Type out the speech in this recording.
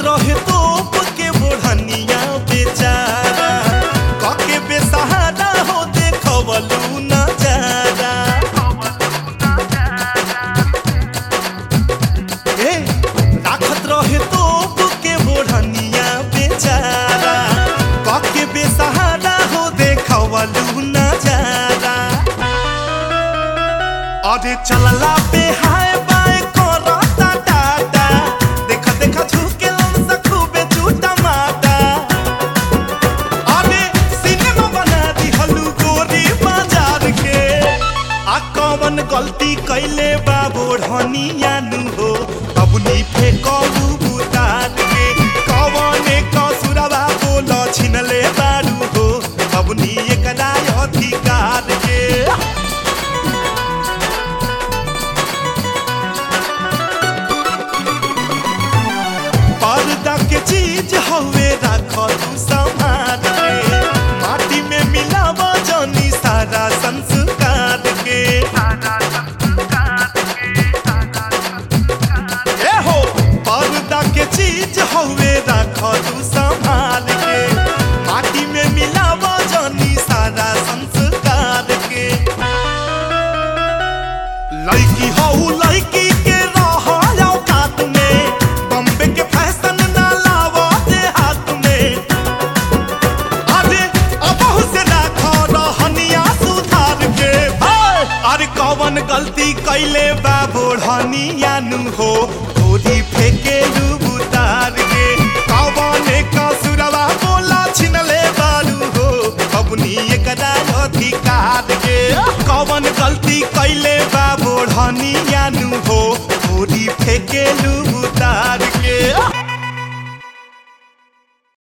रहे तोप के बोढ़निया बेचारा कके बेसहारा हो देखवलू नजारा ए राखत रहे तोप के बोढ़निया बेचारा कके बेसहारा हो देखवलू नजारा अरे चलला पे हाय बाय करता टाटा देखा देखा झुके लमसा खूबे झूठा माटा अरे सिनेमा बना दी हलू गोरी बाजार के आ कौन गलती कैले बा बोढ़निया नु हो अबनी फेंकबू बुतार के कौने कसुरवा बोल छिनले बारू हो अबनी एकरा अधिकार के पर्दा के चीज हवे